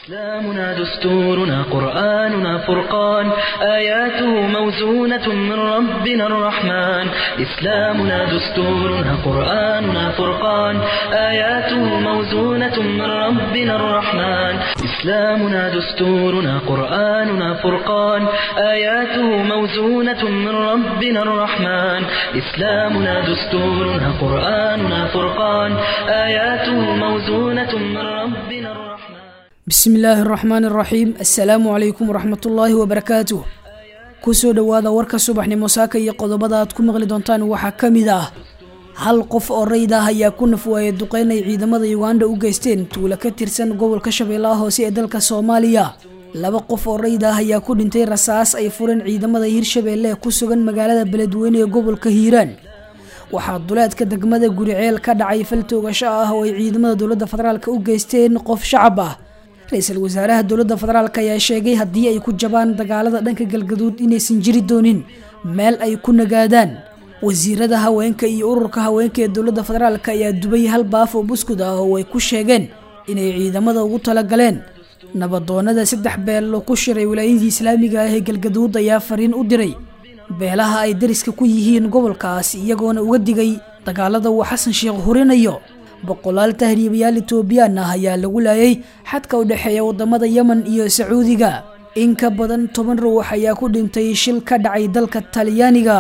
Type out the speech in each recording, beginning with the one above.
إسلامنا دستورنا قرآننا فرقان آياته موزونة من ربنا الرحمن إسلامنا دستورنا قرآننا فرقان آياته موزونة من ربنا الرحمن إسلامنا دستورنا قرآننا فرقان آياته موزونة من ربنا الرحمن إسلامنا دستورنا قرآننا فرقان آياته موزونة من ربنا الرحمن bismi illaahi araxmaani araxiim assalaamu calaykum waraxmatullaahi wabarakaatuh kusoo dhowaada warka subaxnimo saaka iyo qodobada aad ku maqli doontaan waxaa ka mid ah hal qof oo rayd ah ayaa ku nafwaayay duqeyn ay ciidamada uganda u geysteen tuulo ka tirsan gobolka shabeellaha hoose ee dalka soomaaliya laba qof oo rayd ah ayaa ku dhintay rasaas ay fureen ciidamada hirshabeelle ee ku sugan magaalada beledweyne ee gobolka hiiraan waxaa duleedka degmada guriceel ka dhacay fal toogasho ah oo ay ciidamada dowladda federaalk u geysteen qof shacab ah ra-iisul wasaaraha dowladda federaalk ayaa sheegay haddii ay ku jabaan dagaalada dhanka galgaduud inaysan jiri doonin meel ay ku nagaadaan wasiirada haweenka iyo ururka haweenka ee dowladda federaalk ayaa dubay hal baaf oo buskud ah oo ay ku sheegeen inay ciidamada ugu talagaleen nabadoonada saddex beelo ku shiray wilaayadii islaamiga ah ee galgaduud ayaa fariin u diray beelaha ay dariska ku yihiin gobolkaas iyagoona uga digay dagaalada uu xasan sheekh hurinayo boqolaal tahriibayaal etoobiyaan ah ayaa lagu laayay xadka u dhexeeya wadamada yemen iyo sacuudiga in ka badan toban ruux ayaa ku dhintay shil ka dhacay dalka talyaaniga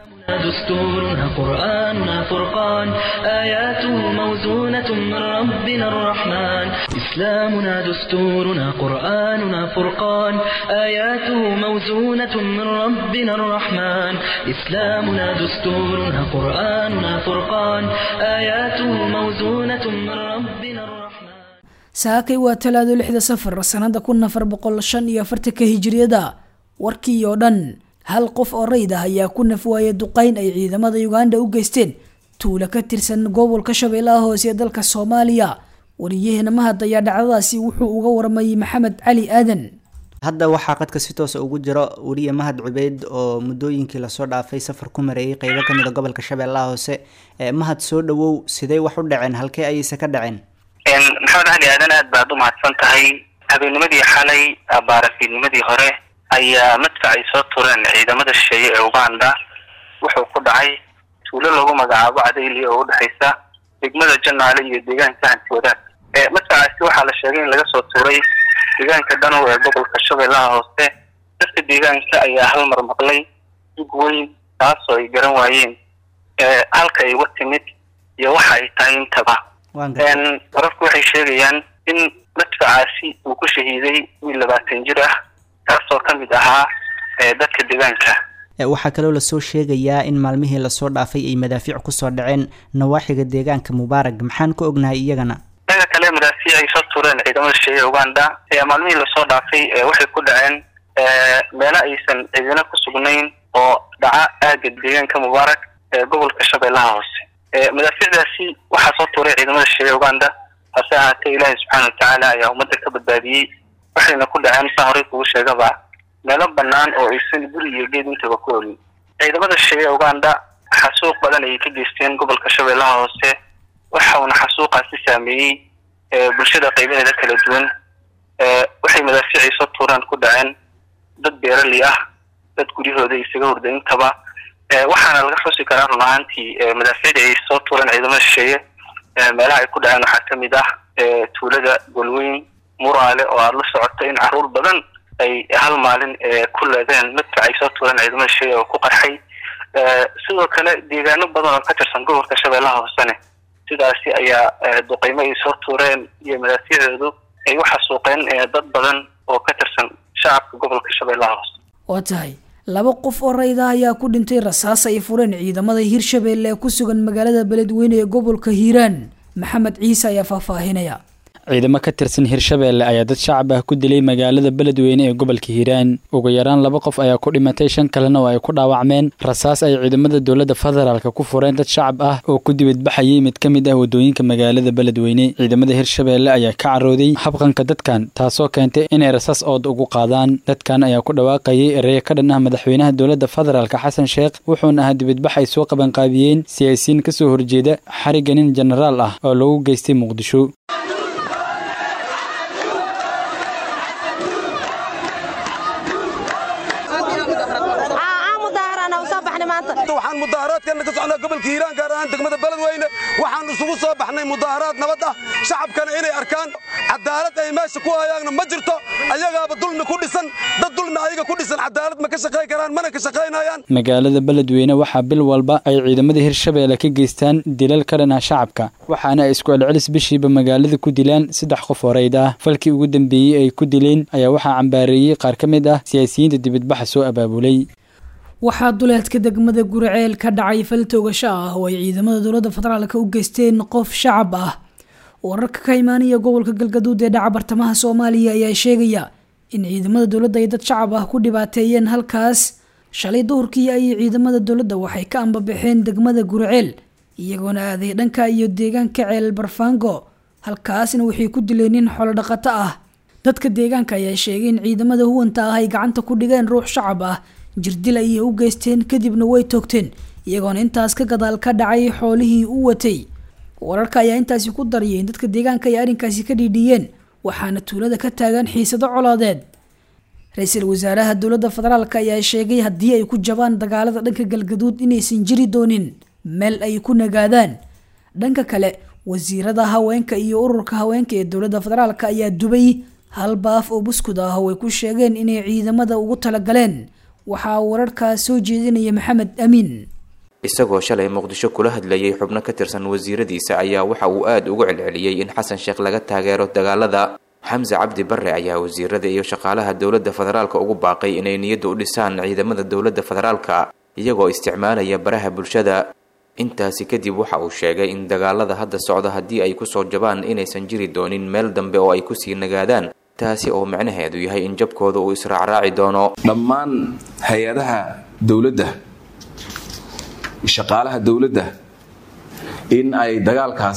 دستورنا قرآننا فرقان آياته موزونة من ربنا الرحمن إسلامنا دستورنا قرآننا فرقان آياته موزونة من ربنا الرحمن إسلامنا دستورنا قرآننا فرقان آياته موزونة من ربنا الرحمن saakay waa talaado lixda safar sanada kun afar boqol shan iyo afartanka hijiriyada warkii oo dhan hal qof oo rayd ah ayaa ku nafwaayay duqeyn ay ciidamada uganda u geysteen tuulo ka tirsan gobolka shabeellaha hoose ee dalka soomaaliya wariyaheena mahad ayaa dhacdadaasi wuxuu uga warmayay maxamed cali aadan hadda waxaa qadka si toosa ugu jiro weriye mahad cubeyd oo muddooyinkii lasoo dhaafay safar ku mareeyay qeybo kamid a gobolka shabeellaha hoose mahad soo dhawow sidee wax u dhaceen halkee ayayse ka dhaceen maxamed cali aadan aad baad u mahadsan tahay habeennimadii xalay baarafiidnimadii hore ayaa madfac ay soo tureen ciidamada shisheeye ee uganda wuxuu ku dhacay tuulo lagu magacaabo cadayli oo udhexaysa degmada janaale iyo deegaanka hanti wadaag madfacaasi waxaa la sheegay in laga soo tuuray deegaanka dhanow ee gobolka shabeellaha hoose dadka deegaanka ayaa hal mar maqlay dug weyn taasoo ay garan waayeen halka ay uga timid iyo waxa ay tahay intaba wararku waxay sheegayaan in madfacaasi uu ku shahiiday wiil labaatan jir ah kaasoo ka mid ahaa dadka deegaanka waxaa kaloo lasoo sheegayaa in maalmihii lasoo dhaafay ay madaafiic kusoo dhaceen nawaaxiga deegaanka mubaarag maxaan ka ognahay iyagana daga kale madaafiic ay soo tureen ciidamada shisheeye uganda maalmihii lasoo dhaafay waxay ku dhaceen meelo aysan ciidana ku sugnayn oo dhaca aaga deegaanka mubaarag ee gobolka shabeellaha hoose madaafiicdaasi waxaa soo tuuray ciidamada shisheeye uganda hase ahaatee ilaahay subxaana watacaala ayaa ummadda ka badbaadiyey waxayna ku dhaceen saa horey kugu sheegaba meelo banaan oo aysan guri iyo geed intaba ku olin ciidamada shisheeye uganda xasuuq badan ayay ka geysteen gobolka shabeellaha hoose waxauna xasuuqaasi saameeyey bulshada qaybaheeda kala duwan waxay madaafiicay soo tuuraan ku dhaceen dad beerali ah dad guryahooda isaga hurda intaba waxaana laga xusi karaa run ahaantii madaafiicda ay soo tuureen ciidamada shisheeye meelaha ay ku dhaceen waxaa kamid ah tuulada golweyn muraale oo aada la socoto in caruur badan ay hal maalin ku leedeen madfac ay soo tuureen ciidamada shisheeye oo ku qarxay sidoo kale deegaano badan oo ka tirsan gobolka shabeellaha hoosene sidaasi ayaa duqeymo ay soo tuureen iyo madaafiicdoodu ay u xasuuqeen dad badan oo ka tirsan shacabka gobolka shabeellaha hoose waa tahay laba qof oo rayda ayaa ku dhintay rasaas ay fureen ciidamada hirshabeelle ee ku sugan magaalada beledweyne ee gobolka hiiraan maxamed ciise ayaa faahfaahinaya ciidamo ka tirsan hirshabeelle ayaa dad shacab ah ku dilay magaalada beledweyne ee gobolka hiiraan ugu yaraan laba qof ayaa ku dhimatay shan kalena oo ay ku dhaawacmeen rasaas ay ciidamada dowladda federaalk ku fureen dad shacab ah oo ku dibadbaxayay mid ka mid ah wadooyinka magaalada beledweyne ciidamada hirshabeelle ayaa ka carooday habqanka dadkan taasoo keentay inay rasaas ood ugu qaadaan dadkan ayaa ku dhawaaqayay ereya ka dhan ah madaxweynaha dowladda federaalk xasan sheekh wuxuuna ahaa dibadbax ay soo qabanqaabiyeen siyaasiyiin kasoo horjeeda xariga nin jenaraal ah oo lagu geystay muqdisho maanta waxaan mudaaharaadkeenna ka socnaa gobolka hiiraan gaar ahaan degmada beledweyne waxaan isugu soo baxnay mudaaharaad nabad ah shacabkana inay arkaan cadaalad ay meesha ku hayaanna ma jirto ayagaaba dulmi ku dhisan dad dulmi ayaga ku dhisan cadaalad ma ka shaqayn karaan mana ka shaqaynayaan magaalada beledweyne waxaa bil walba ay ciidamada hirshabeelle ka geystaan dilal ka dhan ah shacabka waxaana ay isku celcelis bishiiba magaalada ku dilaan saddex qof oo rayd ah falkii ugu dambeeyey ay ku dileen ayaa waxaa cambaareeyey qaar ka mid ah siyaasiyiinta dibadbaxa soo abaabulay waxaa duleedka degmada guriceel ka dhacay fal toogasho ah oo ay ciidamada dowladda federaalka u geysteen qof shacab ah wararka ka imaanaya gobolka galgaduud ee dhaca bartamaha soomaaliya ayaa sheegaya in ciidamada dowladda ay dad shacab ah ku dhibaateeyeen halkaas shalay duhurkii ayay ciidamada dowladda waxay ka ambabaxeen degmada guriceel iyagoona aaday dhanka iyo deegaanka ceel barfaango halkaasna waxay ku dileen nin xolo dhaqato ah dadka deegaanka ayaa sheegay in ciidamada huwanta ah ay gacanta ku dhigeen ruux shacab ah jirdil ayay u geysteen kadibna way toogteen iyagoona intaas ka gadaal ka dhacay xoolihii u watay wararka ayaa intaasi ku dariyay in dadka deegaanka ay arrinkaasi ka dhiidhiyeen waxaana tuulada ka taagan xiisado colaadeed ra-iisul wasaaraha dowladda federaalk ayaa sheegay haddii ay ku jabaan dagaalada dhanka galgaduud inaysan jiri doonin meel ay ku nagaadaan dhanka kale wasiirada haweenka iyo ururka haweenka ee dowladda federaalk ayaa dubay hal baaf oo buskud ah oo ay ku sheegeen inay ciidamada ugu talagaleen waxaa wararkaas soo jeedinaya maxamed amiin isagoo shalay muqdisho kula hadlayay xubno ka tirsan wasiiradiisa ayaa waxa uu aada ugu celceliyey in xasan sheekh laga taageero dagaalada xamse cabdi barre ayaa wasiirada iyo shaqaalaha dowladda federaalka ugu baaqay inay niyadda u dhisaan ciidamada dowladda federaalka iyagoo isticmaalaya baraha bulshada intaasi kadib waxa uu sheegay in dagaalada hadda socda haddii ay kusoo jabaan inaysan jiri doonin meel dambe oo ay kusii nagaadaan taasi oo macnaheedu yahay in jabkooda uu israacraaci doono dhammaan hay-adaha dowladda shaqaalaha dowladda in ay dagaalkaas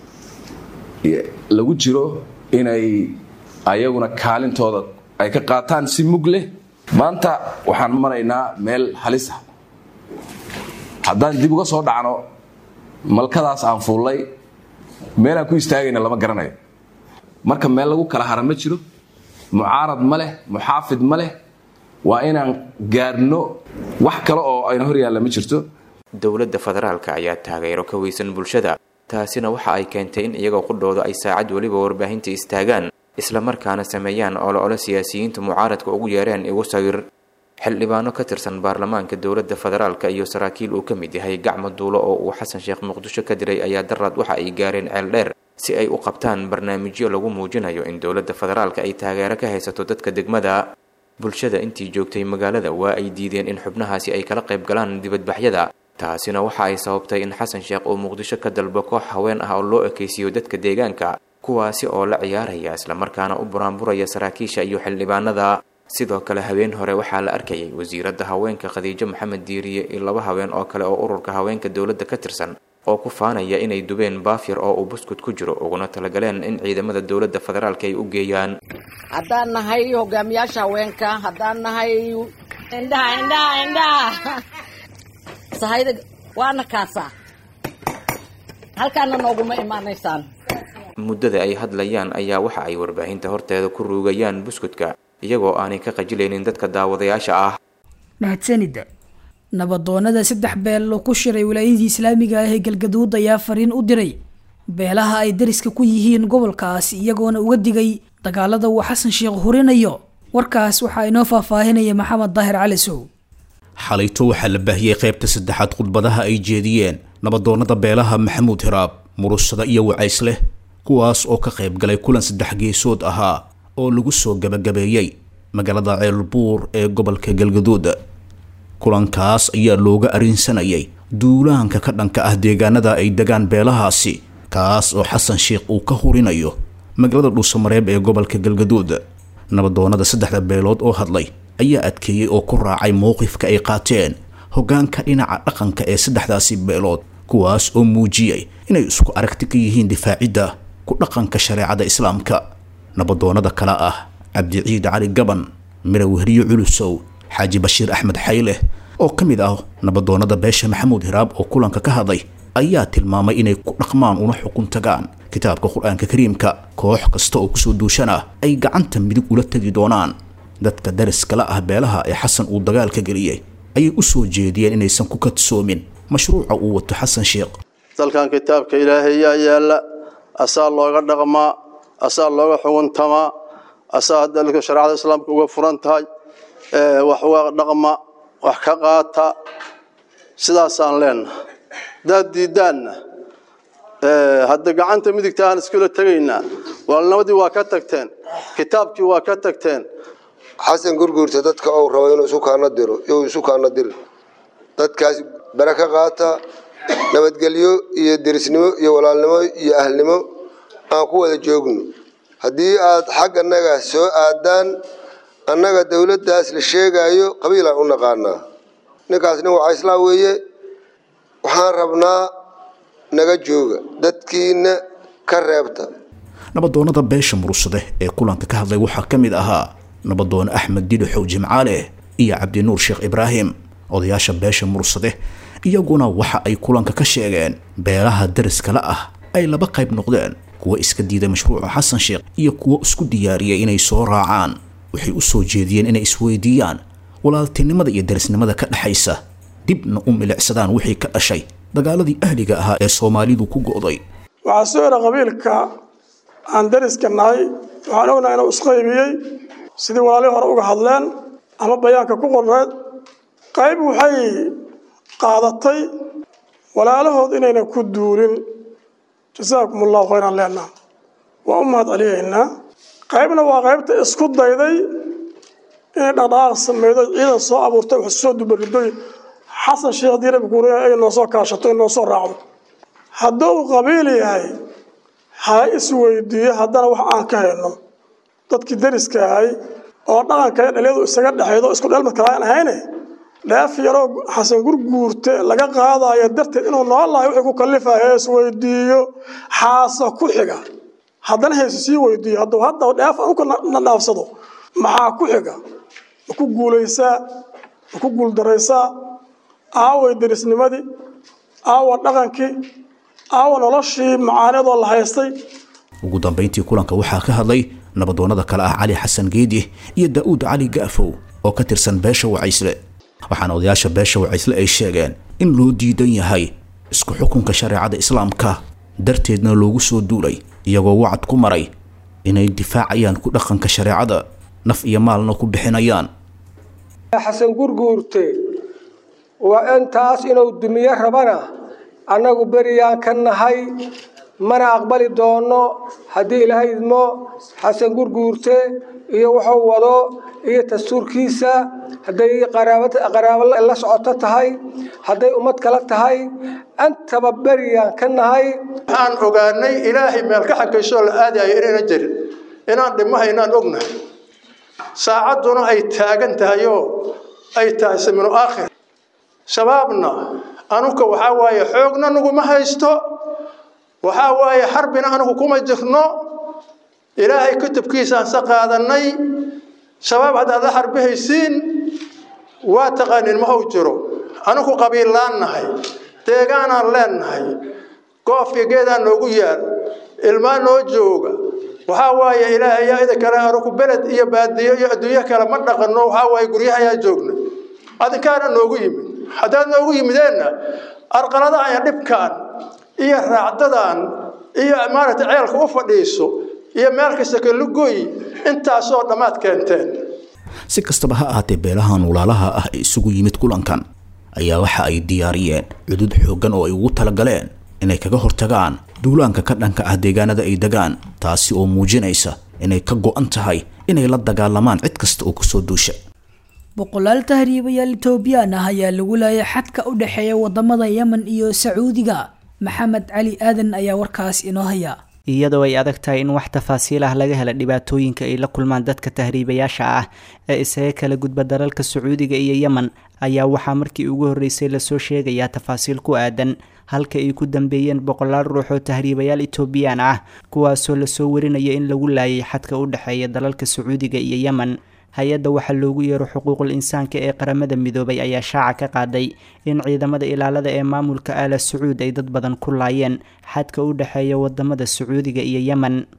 lagu jiro inay ayaguna kaalintooda ay ka qaataan si mug leh maanta waxaan maraynaa meel halis ah haddaan dib uga soo dhacno malkadaas aan fuullay meelaan ku istaagayna lama garanayo marka meel lagu kala hara ma jiro mucaarad ma leh muxaafid ma leh waa inaan gaarno wax kale oo ayna hor yaalla ma jirto dowladda federaalka ayaa taageero ka weysan bulshada taasina waxa ay keentay in iyagoo qudhooda ay saacad weliba warbaahinta istaagaan islamarkaana sameeyaan olole siyaasiyiinta mucaaradka ugu yeereen igu sawir xildhibaano ka tirsan baarlamaanka dowladda federaalka iyo saraakiil uu ka mid yahay gacmo duulo oo uu xasan sheekh muqdisho ka diray ayaa daraad waxa ay gaareen ceel dheer si ay u qabtaan barnaamijyo lagu muujinayo in dowladda federaalka ay taageero ka haysato dadka degmada bulshada intii joogtay magaalada waa ay diideen in xubnahaasi ay kala qayb galaan dibadbaxyada taasina waxa ay sababtay in xasan sheekh uu muqdisho ka dalbo koox haween ah oo loo ekaysiiyo dadka deegaanka kuwaasi oo la ciyaaraya islamarkaana u buraanburaya saraakiisha iyo xildhibaanada sidoo kale habeen hore waxaa la arkayay wasiiradda haweenka khadiijo maxamed diiriye iyo laba haween oo kale oo ururka haweenka dowladda ka tirsan oo ku faanaya inay dubeen baafyar oo uu buskud ku jiro uguna talagaleen in ciidamada dowladda federaalka ay u geeyaan haddaan nahay hogaamiyaasha haweenka haddaan nahay indhaha indhaha indhaha sahayda waana kaasaa halkaana nooguma imaanaysaan muddada ay hadlayaan ayaa waxa ay warbaahinta horteeda ku ruugayaan buskudka iyagoo aanay ka qajilaynin dadka daawadayaasha ah mahadsanida nabadoonada saddex beel oo ku shiray wilaayadii islaamiga ah ee galgaduud ayaa fariin u diray beelaha ay dariska ku yihiin gobolkaas iyagoona uga digay dagaalada uu xasan sheekh hurinayo warkaas waxaa inoo faahfaahinaya maxamed daahir cali sow xalayto waxaa la baahiyey qaybta saddexaad khudbadaha ay jeediyeen nabadoonada beelaha maxamuud hiraab murushada iyo wacaysleh kuwaas oo ka qayb galay kulan saddex geesood ahaa oo lagu soo gabagabeeyey magaalada ceelbuur ee gobolka galgaduud kulankaas ayaa looga arrinsanayay duulaanka ka dhanka ah deegaanada ay degaan beelahaasi kaas oo xasan sheekh uu ka hurinayo magaalada dhuusamareeb ee gobolka galgaduud nabadoonada saddexda beelood oo hadlay ayaa adkeeyey oo ku raacay mowqifka ay qaateen hoggaanka dhinaca dhaqanka ee saddexdaasi beelood kuwaas oo muujiyey inay isku aragti ka yihiin difaacidda ku dhaqanka shareecada islaamka nabadoonada kale ah cabdiciid cali gaban mira wehriyo culusow xaaji bashiir axmed xayleh oo ka mid ah nabadoonada beesha maxamuud hiraab oo kulanka ka hadlay ayaa tilmaamay inay ku dhaqmaan una xukun tagaan kitaabka qur-aanka kariimka koox kasta oo kusoo duushana ay gacanta midig ula tegi doonaan dadka dariskala ah beelaha ee xasan uu dagaalka geliyey ayay u soo jeediyeen inaysan ku kadsoomin mashruuca uu wato xasan sheekh dalkan kitaabka ilaahay yaa yaalla asaa looga dhaqmaa asaa looga xuguntamaa asaa dalka shareecada islaamka uga furan tahay wax uga dhaqma wax ka qaata sidaasaan leenahay haddaad diiddaanna hadda gacanta midigta aan iskula tegaynaa waalnimadii waa ka tagteen kitaabkii waa ka tagteen xasan gurguurta dadka uu rabo inuu isu kaana diro inuu isu kaana diro dadkaas bare ka qaata nabadgelyo iyo derisnimo iyo walaalnimo iyo ahlnimo aan ku wada joogno haddii aad xag annaga soo aadaan annaga dowladdaas la sheegaayo qabiilaan u naqaanaa ninkaas nin wacayslaan weeye waxaan rabnaa naga jooga dadkiina ka reebta nabadoonnada beesha murursade ee kulanka ka hadlay waxaa ka mid ahaa nabadoone axmed didixow jimcaale iyo cabdinuur sheekh ibraahim odayaasha beesha murursade iyaguna waxa ay kulanka ka sheegeen beelaha dariskala ah ay laba qayb noqdeen kuwa iska diiday mashruuca xasan sheekh iyo kuwo isku diyaariyay inay soo raacaan waxay u soo jeediyeen inay isweydiiyaan walaaltinimada iyo darisnimada ka dhexaysa dibna u milicsadaan wixii ka dhashay dagaaladii ahliga ahaa ee soomaalidu ku go'day waxaa soo era qabiilka aan dariska nahay waxaan ognahay inuu isqaybiyey sidii walaalihii hore uga hadleen ama bayaanka ku qorreed qayb waxay qaadatay walaalahood inaynan ku duulin jasaakum allahu khayran leenaha waa u mahad celiyaynaa qaybna waa qaybta isku dayday inay dhaqdhaqaaq samaydo ciidan soo abuurtay wax soo dubaridoy xasan sheekh diirabi kuuriya ay noo soo kaashato ay noo soo raacdo hadduu qabiil yahay ha isweydiiyo haddana wax aan ka hayno dadkii dariska ahay oo dhaqanka dhalinyadu isaga dhexaydo isku dheelmad kala aan ahayne dheef yaroo xasan gurguurte laga qaadayo darteed inuu noolahay wixii ku kalifayo isweydiiyo xaasa ku xiga haddana hayse sii weydiiyo hadduu hadda dheef uka nadhaafsado maxaa ku xiga ma ku guulaysaa ma ku guuldaraysaa aaway derisnimadii aawa dhaqankii aawa noloshii macaanidoo la haystay ugu dambayntii kulanka waxaa ka hadlay nabadoonnada kale ah cali xasan geedi iyo daa'uud cali ga'fow oo ka tirsan beesha wacaysle waxaana odayaasha beesha wacaysle ay sheegeen in loo diidan yahay isku xukunka shareecada islaamka darteedna loogu soo duulay iyagoo wacad ku maray inay difaacayaan ku dhaqanka shareecada naf iyo maalna ku bixinayaan xasan gurguurte waa intaas inuu dumiye rabana annagu beriyaan ka nahay mana aqbali doono haddii ilaahay idmo xasan gurguurte iyo wuxuu wado iyo dastuurkiisa hadday qaraabo la socoto tahay hadday ummad kala tahay antaba beriyaan ka nahay waxaan ogaanay ilaahay meel ka xakaysoo la aadayo inayna jirin inaan dhimahaynaan ognahay saacadduna ay taagan tahay oo ay tahay saminu aakhir shabaabna anuka waxaa waaye xoogna naguma haysto waxaa waaye xarbina anugu kuma jirno ilaahay kutubkiisaan sa qaadanay shabaab haddaad la xarbihaysiin waa taqaanin ma uu jiro anugu qabiillaan nahay deegaanaan leennahay goofka geedaa noogu yaal ilmaa noo jooga waxaa waaye ilaahay yaa ida kale anugu beled iyo baadiyo iyo adduunyo kale ma dhaqanno waxaa waaye guryahayaa joogna adinkaana noogu yimid haddaad noogu yimideenna arqaladahan iyo dhibkaan iyo raacdadan iyo maaragtay ceelka u fadhiiso iyo meel kasta kalugoy intaasoo dhammaad keenteen si kastaba ha ahaatee beelahan walaalaha ah ee isugu yimid kulankan ayaa waxa ay diyaariyeen cudud xooggan oo ay ugu talagaleen inay kaga hortagaan duulaanka ka dhanka ah deegaanada ay degaan taasi oo muujinaysa inay ka go'an tahay inay la dagaalamaan cid kasta oo kusoo duusha boqolaal tahriibayaal etoobiyaan ah ayaa lagu laayay xadka u dhexeeya wadamada yemen iyo sacuudiga maxamed cali aadan ayaa warkaas inoo haya iyadoo ay adag tahay in wax tafaasiil ah laga hela dhibaatooyinka ay la kulmaan dadka tahriibayaasha ah ee isaga kala gudba dalalka sacuudiga iyo yemen ayaa waxaa markii ugu horreysay lasoo sheegayaa tafaasiil ku aadan halka ay ku dambeeyeen boqolaal ruux oo tahriibayaal etoobiyaan ah kuwaasoo lasoo warinaya in lagu laayay xadka u dhexeeya dalalka sacuudiga iyo yemen hay-adda waxaa loogu yeero xuquuqul insaanka ee qaramada midoobay ayaa shaaca ka qaaday in ciidamada ilaalada ee maamulka aala sacuud ay dad badan ku laayeen xadka u dhexeeya wadamada sacuudiga iyo yemen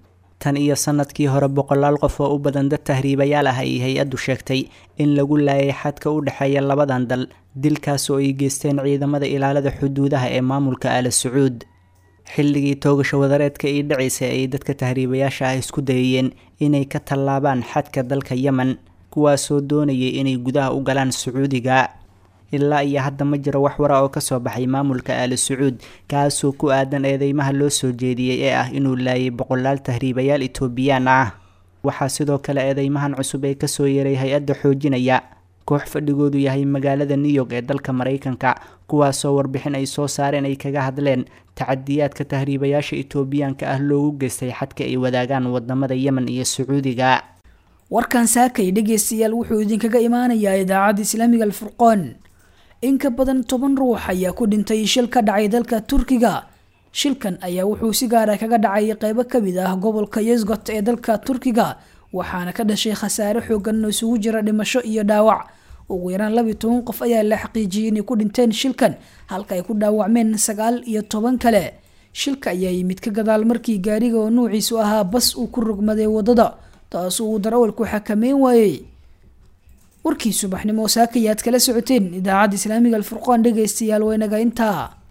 tan iyo sanadkii hore boqolaal qof oo u badan dad tahriibayaal ah ayay hay-addu sheegtay in lagu laayay xadka u dhexeeya labadan dal dilkaas oo ay geysteen ciidamada ilaalada xuduudaha ee maamulka aala sacuud xilligii toogasho wadareedka ii dhacaysay ayay dadka tahriibayaasha ah isku dayayeen inay ka tallaabaan xadka dalka yemen kuwaasoo doonayay inay gudaha u galaan sacuudiga ilaa iyo hadda ma jiro wax wara oo kasoo baxay maamulka aali sacuud kaasoo ku aadan eedeymaha loo soo jeediyey ee ah inuu laayay boqolaal tahriibayaal etoobiyaan ah waxaa sidoo kale eedeymahan cusub ee kasoo yeeray hay-adda xoojinaya koox fadhigoodu yahay magaalada new york ee dalka maraykanka kuwaasoo warbixin ay soo saareen ay kaga hadleen tacadiyaadka tahriibayaasha etoobiyaanka ah loogu geystay xadka ay wadaagaan wadamada yemen iyo sacuudiga warkan saakay dhegeystayaal wuxuu idinkaga imaanayaa idaacadda islaamiga alfurqoon in ka badan toban ruux ayaa ku dhintay shil ka dhacay dalka turkiga shilkan ayaa wuxuu si gaara kaga dhacay qeybo kamid ah gobolka yesgot ee dalka turkiga waxaana ka dhashay khasaare xoogan oo isugu jira dhimasho iyo dhaawac ugu yaraan labiyo toban qof ayaa la xaqiijiyay inay ku dhinteen shilkan halka ay ku dhaawacmeen sagaal iyo toban kale shilka ayaa yimid ka gadaal markii gaariga oo nuuciisu ahaa bas uu ku rogmaday wadada taas uu darawalku xakameyn waayey warkii subaxnimo saakayaad kala socoteen idaacadda islaamiga alfurqaan dhegaystayaal waynaga intaa